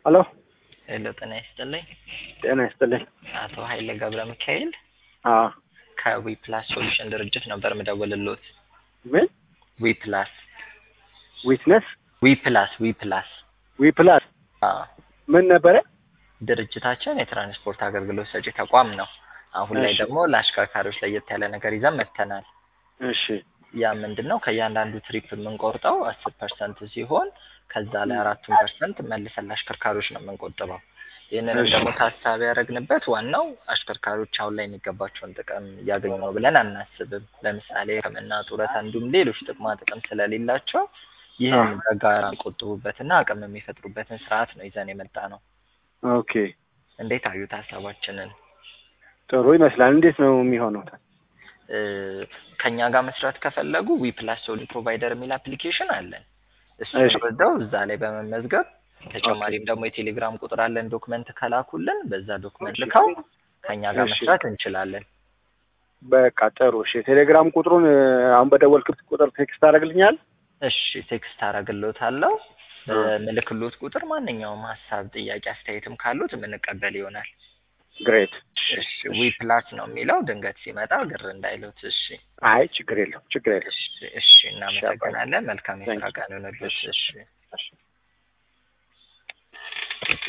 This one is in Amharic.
ሄሎ ሄሎ ጤና ይስጥልኝ። ጤና ይስጥልኝ። አቶ ኃይሌ ገብረ ሚካኤል አዎ ከዊ ፕላስ ሶሉሽን ድርጅት ነበር ምደውልሎት። ምን ዊ ፕላስ ዊትነስ ዊ ፕላስ ዊ ፕላስ ዊ ፕላስ አዎ ምን ነበረ? ድርጅታችን የትራንስፖርት አገልግሎት ሰጪ ተቋም ነው። አሁን ላይ እሺ። ደግሞ ለአሽከርካሪዎች ለየት ያለ ነገር ይዘን መጥተናል። እሺ ያ ምንድን ነው? ከእያንዳንዱ ትሪፕ የምንቆርጠው አስር ፐርሰንት ሲሆን ከዛ ላይ አራቱን ፐርሰንት መልሰን ለአሽከርካሪዎች ነው የምንቆጥበው። ይህንንም እሺ። ደግሞ ታሳቢ ያደረግንበት ዋናው አሽከርካሪዎች አሁን ላይ የሚገባቸውን ጥቅም እያገኙ ነው ብለን አናስብም። ለምሳሌ ሕክምና፣ ጡረታ እንዲሁም ሌሎች ጥቅማ ጥቅም ስለሌላቸው ይህን በጋራ የሚቆጥቡበትና አቅም የሚፈጥሩበትን ስርዓት ነው ይዘን የመጣ ነው። ኦኬ እንዴት አዩት ሀሳባችንን? ጥሩ ይመስላል። እንዴት ነው የሚሆነው? እ ከኛ ጋር መስራት ከፈለጉ ዊ ፕላስ ሶሉሽን ፕሮቫይደር የሚል አፕሊኬሽን አለን። እሱን እሺ። ወስደው እዛ ላይ በመመዝገብ ተጨማሪም ደግሞ የቴሌግራም ቁጥር አለን። ዶክመንት ከላኩልን በዛ ዶክመንት ልከው ከኛ ጋር እሺ። መስራት እንችላለን። በቃ ጥሩ። እሺ ቴሌግራም ቁጥሩን እ፣ አሁን በደወልክት ቁጥር ቴክስት ታደርግልኛል? እሺ ቴክስት አረግሎታለሁ። በምልክሎት ቁጥር ማንኛውም ሀሳብ፣ ጥያቄ፣ አስተያየትም ካሉት የምንቀበል ይሆናል። ግሬት። እሺ ዊ ፕላስ ነው የሚለው ድንገት ሲመጣ ግር እንዳይሉት። እሺ አይ ችግር የለም ችግር የለም። እሺ እሺ እናመሰግናለን። መልካም የስራ ቀን ይሁንልዎት። እሺ እሺ